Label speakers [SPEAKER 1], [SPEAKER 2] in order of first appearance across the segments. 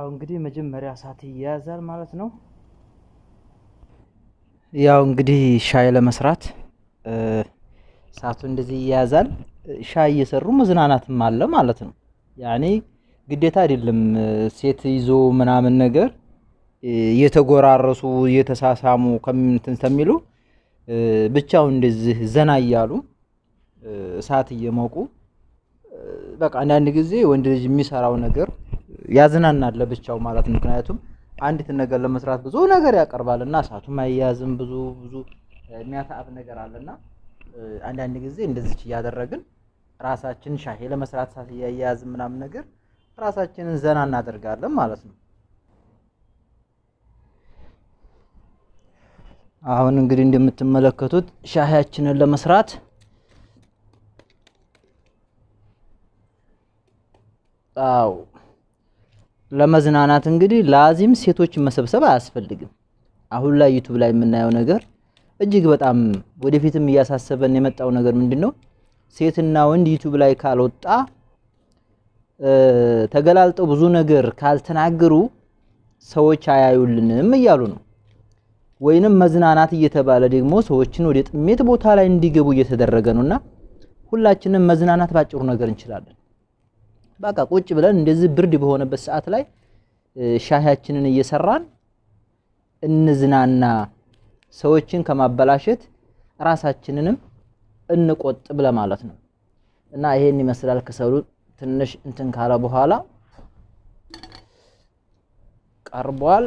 [SPEAKER 1] ያው እንግዲህ መጀመሪያ እሳት ይያያዛል ማለት ነው። ያው እንግዲህ ሻይ ለመስራት እሳቱ እንደዚህ ይያያዛል። ሻይ እየሰሩ መዝናናትም አለ ማለት ነው። ያኔ ግዴታ አይደለም ሴት ይዞ ምናምን ነገር እየተጎራረሱ እየተሳሳሙ ከምንትን ከሚሉ ብቻው እንደዚህ ዘና እያሉ እሳት እየሞቁ በቃ አንዳንድ ጊዜ ወንድ ልጅ የሚሰራው ነገር ያዝናናል ለብቻው ማለት ነው። ምክንያቱም አንዲትን ነገር ለመስራት ብዙ ነገር ያቀርባል እና እሳቱም አያያዝም ብዙ ብዙ የሚያታአብ ነገር አለና አንዳንድ ጊዜ እንደዚች እያደረግን ራሳችን ሻሄ ለመስራት እሳት እያያዝን ምናምን ነገር ራሳችንን ዘና እናደርጋለን ማለት ነው። አሁን እንግዲህ እንደምትመለከቱት ሻሂያችንን ለመስራት አው ለመዝናናት እንግዲህ ላዚም ሴቶችን መሰብሰብ አያስፈልግም። አሁን ላይ ዩቱብ ላይ የምናየው ነገር እጅግ በጣም ወደፊትም እያሳሰበን የመጣው ነገር ምንድን ነው? ሴትና ወንድ ዩቱብ ላይ ካልወጣ ተገላልጠው ብዙ ነገር ካልተናገሩ ሰዎች አያዩልንም እያሉ ነው። ወይንም መዝናናት እየተባለ ደግሞ ሰዎችን ወደ ጥሜት ቦታ ላይ እንዲገቡ እየተደረገ ነውና ሁላችንም መዝናናት ባጭሩ ነገር እንችላለን። በቃ ቁጭ ብለን እንደዚህ ብርድ በሆነበት ሰዓት ላይ ሻሂያችንን እየሰራን እንዝናና፣ ሰዎችን ከማበላሸት ራሳችንንም እንቆጥብ ለማለት ነው። እና ይሄን ይመስላል። ከሰሉ ትንሽ እንትን ካለ በኋላ ቀርቧል።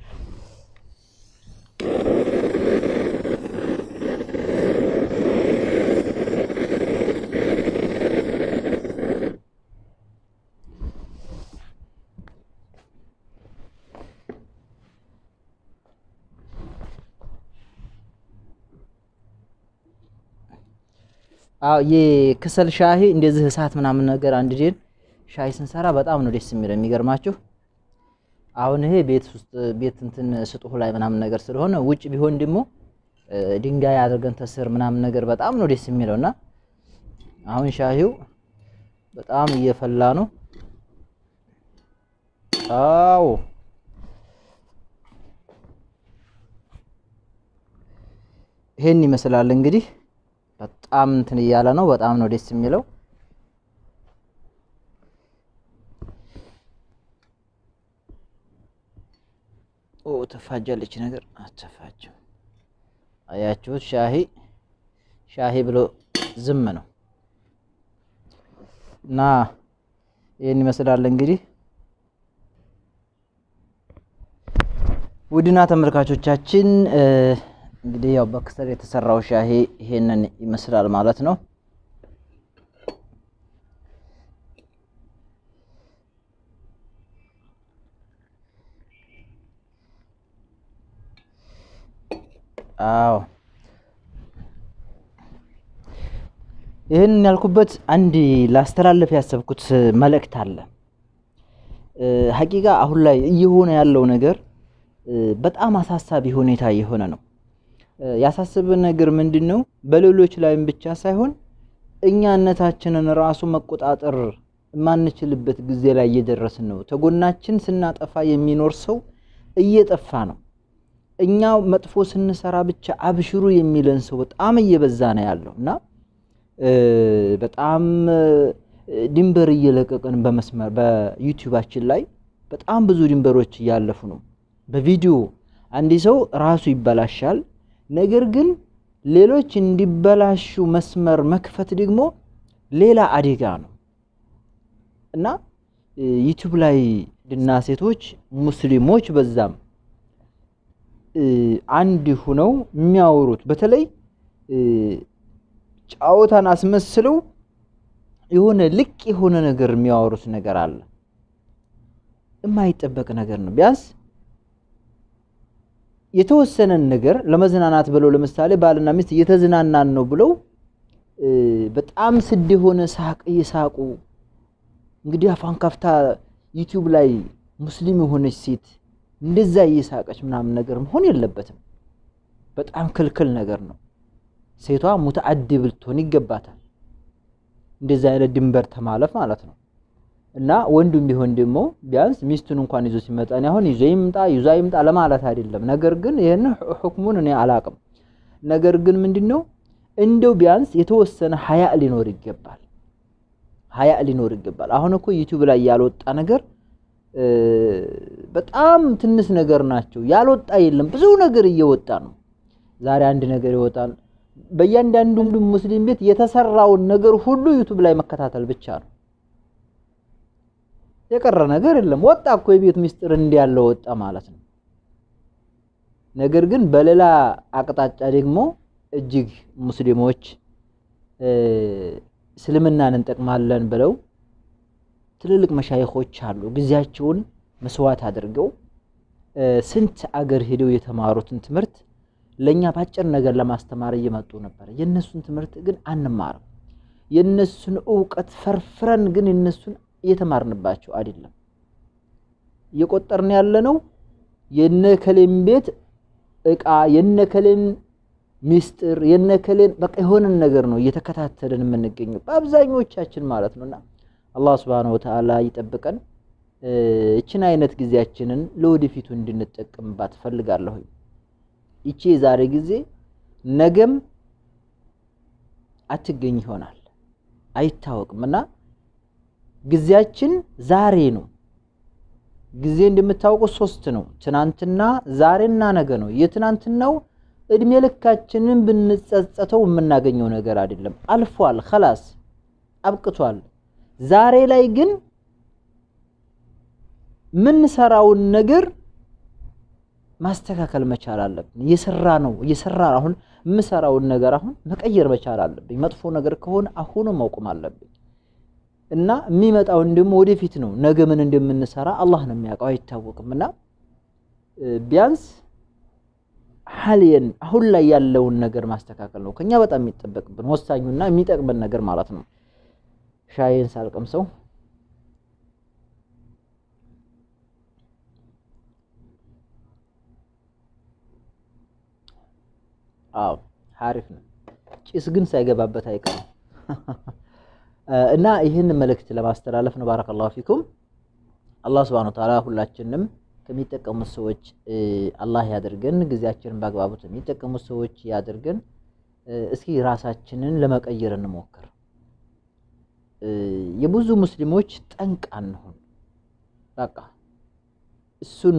[SPEAKER 1] አዎ የክሰል ሻሂ እንደዚህ እሳት ምናምን ነገር አንድ ዴን ሻሂ ስንሰራ በጣም ነው ደስ የሚለው። የሚገርማችሁ አሁን ይሄ ቤት ውስጥ ቤት እንትን ስጡህ ላይ ምናምን ነገር ስለሆነ ውጭ ቢሆን ደግሞ ድንጋይ አድርገን ተስር ምናምን ነገር በጣም ነው ደስ የሚለው እና አሁን ሻሂው በጣም እየፈላ ነው። አዎ ይሄን ይመስላል እንግዲህ በጣም እንትን እያለ ነው። በጣም ነው ደስ የሚለው። ኦ ተፋጃለች ነገር አተፋጅም። አያችሁት? ሻሂ ሻሂ ብሎ ዝም ነው እና ይህን ይመስላል እንግዲህ ውድና ተመልካቾቻችን እንግዲህ ያው በክሰል የተሰራው ሻሂ ይሄንን ይመስላል ማለት ነው። አዎ ይህን ያልኩበት አንድ ላስተላለፍ ያሰብኩት መልእክት አለ። ሀቂቃ አሁን ላይ እየሆነ ያለው ነገር በጣም አሳሳቢ ሁኔታ እየሆነ ነው። ያሳሰበን ነገር ምንድን ነው? በሌሎች ላይም ብቻ ሳይሆን እኛነታችንን ራሱ መቆጣጠር የማንችልበት ጊዜ ላይ እየደረስን ነው። ተጎናችን ስናጠፋ የሚኖር ሰው እየጠፋ ነው። እኛ መጥፎ ስንሰራ ብቻ አብሽሩ የሚለን ሰው በጣም እየበዛ ነው ያለው እና በጣም ድንበር እየለቀቅን በመስመር በዩቲዩባችን ላይ በጣም ብዙ ድንበሮች እያለፉ ነው። በቪዲዮ አንድ ሰው ራሱ ይበላሻል። ነገር ግን ሌሎች እንዲበላሹ መስመር መክፈት ደግሞ ሌላ አደጋ ነው እና ዩቲዩብ ላይ ድና ሴቶች ሙስሊሞች በዛም አንድ ሁነው የሚያወሩት በተለይ ጫወታን አስመስለው የሆነ ልቅ የሆነ ነገር የሚያወሩት ነገር አለ። የማይጠበቅ ነገር ነው። ቢያንስ የተወሰነን ነገር ለመዝናናት ብለው ለምሳሌ ባልና ሚስት እየተዝናናን ነው ብለው በጣም ስድ የሆነ ሳቅ እየሳቁ እንግዲህ አፋን ከፍታ ዩቲዩብ ላይ ሙስሊም የሆነች ሴት እንደዛ እየሳቀች ምናምን ነገር መሆን የለበትም። በጣም ክልክል ነገር ነው። ሴቷ ሙተአዲብ ልትሆን ይገባታል። እንደዚህ አይነት ድንበር ተማለፍ ማለት ነው። እና ወንዱም ቢሆን ደግሞ ቢያንስ ሚስቱን እንኳን ይዞ ሲመጣ እኔ አሁን ይዞ ይምጣ ይዞ ይምጣ ለማለት አይደለም። ነገር ግን ይህን ሁክሙን እኔ አላቅም። ነገር ግን ምንድን ነው እንደው ቢያንስ የተወሰነ ሀያ ሊኖር ይገባል። ሀያ ሊኖር ይገባል። አሁን እኮ ዩቲዩብ ላይ ያልወጣ ነገር በጣም ትንሽ ነገር ናቸው። ያልወጣ የለም፣ ብዙ ነገር እየወጣ ነው። ዛሬ አንድ ነገር ይወጣል። በእያንዳንዱ ሙስሊም ቤት የተሰራውን ነገር ሁሉ ዩቲዩብ ላይ መከታተል ብቻ ነው። የቀረ ነገር የለም። ወጣ እኮ የቤት ምስጢር እንዲያለው ወጣ ማለት ነው። ነገር ግን በሌላ አቅጣጫ ደግሞ እጅግ ሙስሊሞች እስልምናን እንጠቅማለን ብለው ትልልቅ መሻይኾች አሉ። ጊዜያቸውን መስዋዕት አድርገው ስንት አገር ሄደው የተማሩትን ትምህርት ለእኛ ባጭር ነገር ለማስተማር እየመጡ ነበር። የእነሱን ትምህርት ግን አንማርም። የእነሱን እውቀት ፈርፍረን ግን የእነሱን እየተማርንባቸው አይደለም። እየቆጠርን ያለነው የነከሌን ቤት እቃ የነከሌን ሚስጥር የነከሌን በቃ የሆነን ነገር ነው እየተከታተልን የምንገኘው በአብዛኞቻችን ማለት ነውና አላህ ሱብሓነሁ ወተዓላ ይጠብቀን። እችን አይነት ጊዜያችንን ለወደፊቱ እንድንጠቀምባት ፈልጋለሁ። ይቺ የዛሬ ጊዜ ነገም አትገኝ ይሆናል አይታወቅም እና ጊዜያችን ዛሬ ነው። ጊዜ እንደምታውቁት ሶስት ነው፣ ትናንትና፣ ዛሬና ነገ ነው። የትናንትናው እድሜ ልካችንን ብንጸጸተው የምናገኘው ነገር አይደለም። አልፏል፣ ከላስ አብቅቷል። ዛሬ ላይ ግን የምንሰራውን ነገር ማስተካከል መቻል አለብን። እየሰራ ነው እየሰራ አሁን የምሰራውን ነገር አሁን መቀየር መቻል አለብኝ። መጥፎ ነገር ከሆነ አሁኑ ማውቀም አለብኝ እና የሚመጣውን ደግሞ ወደፊት ነው። ነገ ምን እንደምንሰራ አላህ ነው የሚያውቀው፣ አይታወቅም። እና ቢያንስ ሐልየን አሁን ላይ ያለውን ነገር ማስተካከል ነው ከኛ በጣም የሚጠበቅብን ወሳኙና የሚጠቅመን ነገር ማለት ነው። ሻይን ሳልቀምሰው አዎ ሀሪፍ ነው። ጭስ ግን ሳይገባበት አይቀርም። እና ይህን መልእክት ለማስተላለፍ ነው። ባረከላሁ ፊኩም። አላህ ሱብሓነሁ ወተዓላ ሁላችንም ከሚጠቀሙት ሰዎች አላህ ያድርገን። ጊዜያችንን በአግባቡ ከሚጠቀሙት ሰዎች ያድርገን። እስኪ ራሳችንን ለመቀየር እንሞክር። የብዙ ሙስሊሞች ጠንቅ አንሁን። በቃ እሱን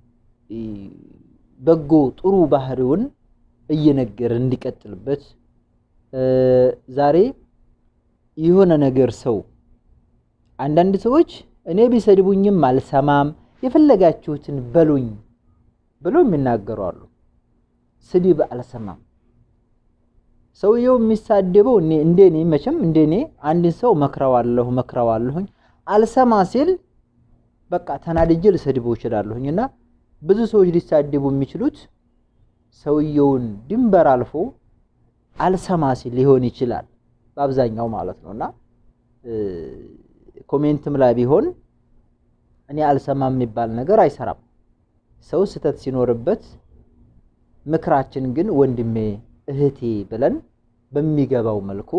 [SPEAKER 1] በጎ ጥሩ ባህሪውን እየነገረ እንዲቀጥልበት ዛሬ የሆነ ነገር ሰው አንዳንድ ሰዎች እኔ ቢሰድቡኝም አልሰማም የፈለጋችሁትን በሉኝ ብለው የሚናገሩ አሉ። ስድብ አልሰማም። ሰውየው የሚሳደበው እንደኔ መቼም እንደኔ አንድን ሰው መክረዋለሁ መክረዋለሁኝ አልሰማ ሲል በቃ ተናድጄ ልሰድበው እችላለሁኝ። እና ብዙ ሰዎች ሊሳደቡ የሚችሉት ሰውየውን ድንበር አልፎ አልሰማ ሲል ሊሆን ይችላል በአብዛኛው ማለት ነው። እና ኮሜንትም ላይ ቢሆን እኔ አልሰማም የሚባል ነገር አይሰራም። ሰው ስህተት ሲኖርበት ምክራችን ግን ወንድሜ እህቴ ብለን በሚገባው መልኩ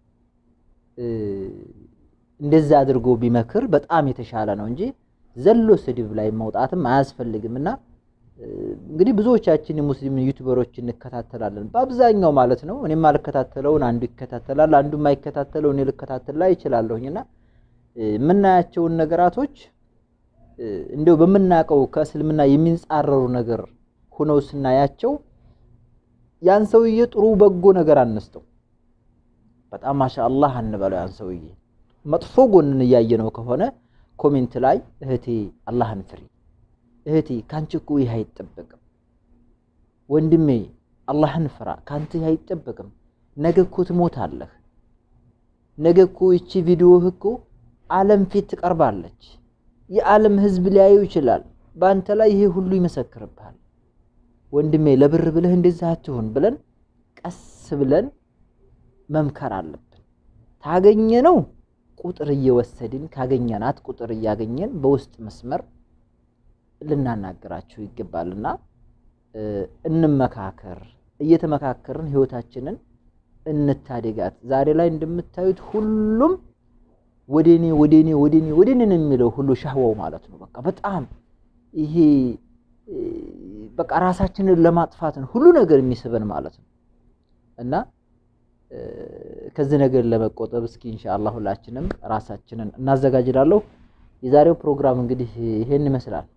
[SPEAKER 1] እንደዛ አድርጎ ቢመክር በጣም የተሻለ ነው እንጂ ዘሎ ስድብ ላይ መውጣትም አያስፈልግም። እና እንግዲህ ብዙዎቻችን የሙስሊም ዩቲዩበሮች እንከታተላለን በአብዛኛው ማለት ነው። እኔ የማልከታተለውን አንዱ ይከታተላል፣ አንዱ የማይከታተለው እኔ ልከታተል ላይ ይችላለሁኝ። እና የምናያቸውን ነገራቶች እንደው በምናውቀው ከእስልምና የሚንጻረሩ ነገር ሁነው ስናያቸው ያን ሰውዬ ጥሩ በጎ ነገር አነስተው በጣም ማሻአላህ አንበለው። ያን ሰውዬ መጥፎ ጎንን እያየነው ከሆነ ኮሜንት ላይ እህቴ አላህን ፍሪ፣ እህቴ ካንቺ እኮ ይህ አይጠበቅም፣ ወንድሜ አላህን ፍራ፣ ካንተ ይህ አይጠበቅም፣ ነገ እኮ ትሞታለህ፣ ነገ እኮ ይቺ ቪዲዮህ እኮ ዓለም ፊት ትቀርባለች፣ የዓለም ህዝብ ሊያዩ ይችላል፣ በአንተ ላይ ይሄ ሁሉ ይመሰክርብሃል ወንድሜ ለብር ብለህ እንደዚህ አትሁን ብለን ቀስ ብለን መምከር አለብን። ታገኘ ነው ቁጥር እየወሰድን ካገኘናት ቁጥር እያገኘን በውስጥ መስመር ልናናገራቸው ይገባልና እንመካከር። እየተመካከርን ህይወታችንን እንታደጋት። ዛሬ ላይ እንደምታዩት ሁሉም ወደኔ ወደኔ ወደኔ ወደኔ ነው የሚለው ሁሉ ሻህዋው ማለት ነው። በቃ በጣም ይሄ በቃ ራሳችንን ለማጥፋት ነው ሁሉ ነገር የሚስበን ማለት ነው። እና ከዚህ ነገር ለመቆጠብ እስኪ ኢንሻአላህ ሁላችንም ራሳችንን እናዘጋጅላለሁ። የዛሬው ፕሮግራም እንግዲህ ይሄን ይመስላል።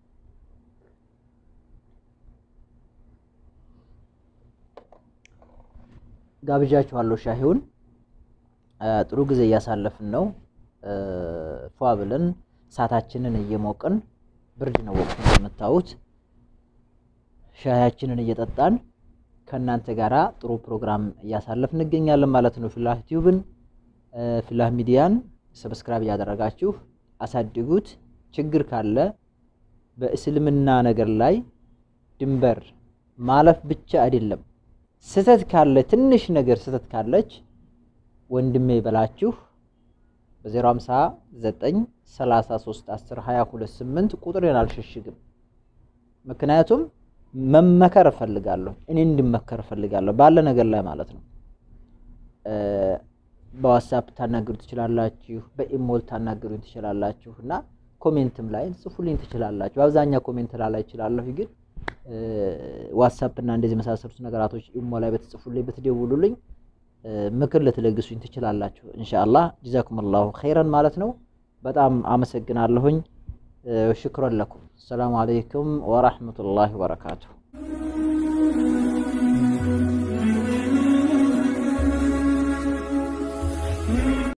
[SPEAKER 1] ጋብዣችኋለሁ። ሻሂውን ጥሩ ጊዜ እያሳለፍን ነው። ፏ ብለን እሳታችንን እየሞቅን ብርድ ነው ወቅቱ የምታዩት። ሻያችንን እየጠጣን ከእናንተ ጋራ ጥሩ ፕሮግራም እያሳለፍን እንገኛለን ማለት ነው። ፊላህ ቲዩብን ፊላህ ሚዲያን ሰብስክራይብ እያደረጋችሁ አሳድጉት። ችግር ካለ በእስልምና ነገር ላይ ድንበር ማለፍ ብቻ አይደለም፣ ስህተት ካለ ትንሽ ነገር ስህተት ካለች ወንድሜ በላችሁ በ059 33 10 228 ቁጥሬን አልሸሽግም። ምክንያቱም መመከር እፈልጋለሁ፣ እኔ እንድመከር እፈልጋለሁ ባለ ነገር ላይ ማለት ነው። በዋትሳፕ ታናግሩ ትችላላችሁ፣ በኢሞል ታናግሩ ትችላላችሁ እና ኮሜንትም ላይ ጽፉልኝ ትችላላችሁ። በአብዛኛው ኮሜንት ላይ እችላለሁ፣ ግን ዋትሳፕ እና እንደዚህ መሳሰሉት ነገራቶች ኢሞ ላይ በተጽፉልኝ ብትደውሉልኝ ምክር ልትለግሱኝ ትችላላችሁ። ኢንሻአላህ ጀዛኩሙላሁ ኸይረን ማለት ነው። በጣም አመሰግናለሁኝ። ሽክረን ለኩም። ሰላሙ አለይኩም ወራህመቱላሂ ወበረካቱሁ።